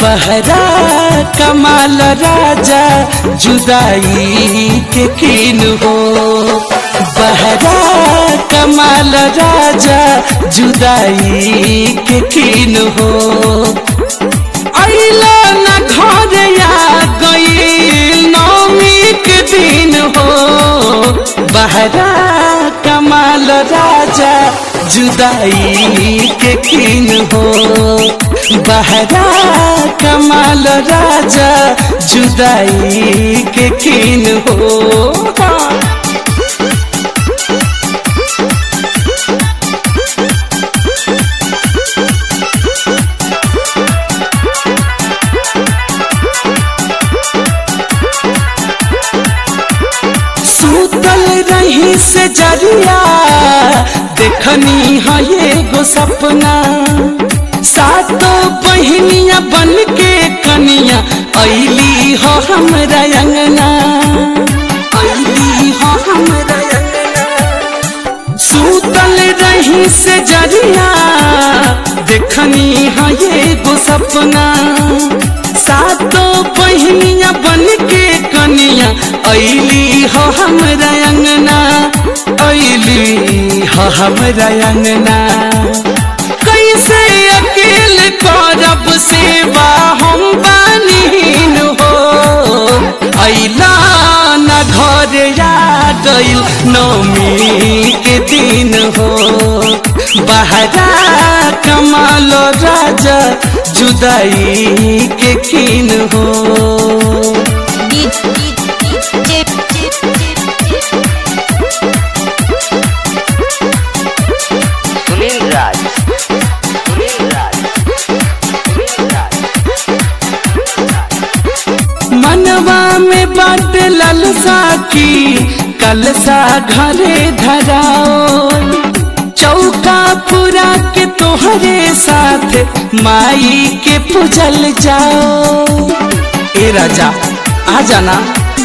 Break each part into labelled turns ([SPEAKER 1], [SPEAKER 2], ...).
[SPEAKER 1] बहरा कमाल राजा जुदाई के किन हो बहरा कमाल राजा जुदाई के किन हो अइला न घर आ गई नौमी के दिन हो बहरा कमाल राजा जुदाई के किन हो बहरा कमाल राजा जुदाई के किन हो सुतल रही से जरिया देखनी है एगो सपना सातो बहनिया बन के कनिया ऐली हो हमरा अंगना ऐली हो हमरा अंगना सुतल रही से जरिया देखनी है एगो सपना सातो बहनिया बन के कनिया ऐली हो हमरा अंगना ऐली हो हमरा अंगना कैसे अकेल करब सेवा हम बानीन हो ऐला न घर आ गइल नौमी के दिन हो बहरा कमाल राजा जुदाई के किन हो
[SPEAKER 2] सुनील राज सुनील राज सुनील राज
[SPEAKER 1] मनवा में बाट ललसा की कलसा घरे धराओ चौका पूरा के तोहरे साथ माई के पूजल जाओ ए राजा आ जाना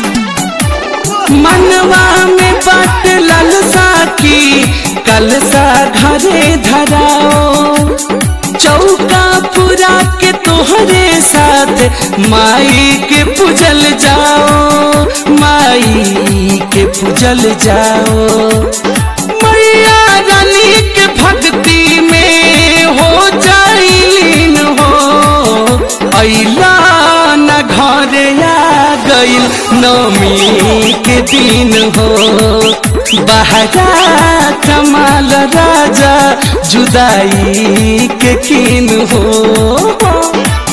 [SPEAKER 1] मनवा में बाट ललसा की कलसा घरे धराओ चौका पूरा के तोहरे साथ माई के पूजल जाओ माई के पूजल जाओ मैया रानी के भक्ति में हो जाइन हो ऐला न घर आ गइल नौमी के दिन हो बहरा कमाल राजा जुदाई के किन हो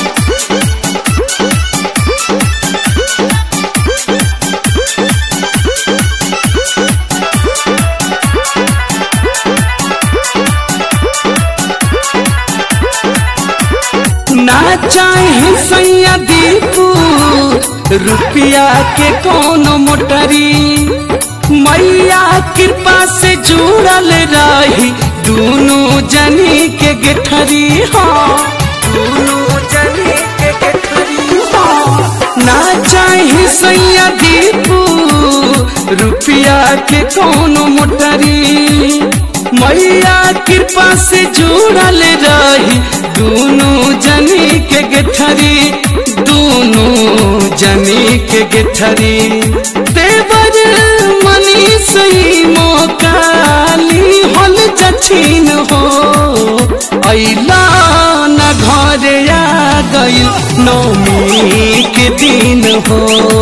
[SPEAKER 1] ना चाहे सैया दीपू रुपया के कोनो मोटरी मैया कृपा से जुड़ल रही दोनों जनी के गेठरी हाँ दोनों जनी के गेठरी हाँ ना चाहे सैया दीपू रुपया के कोनो मोटरी मैया कृपा से जुड़ल रही दोनों जनी के गेठरी दोनों जनी के गेठरी देवर मनी सही मोकाली हल जछीन हो ऐला न घर आ गइल नौमी के दिन हो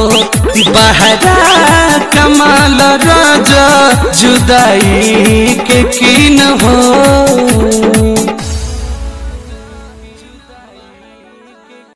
[SPEAKER 1] बहरा कमाल राजा जुदाई के किन हो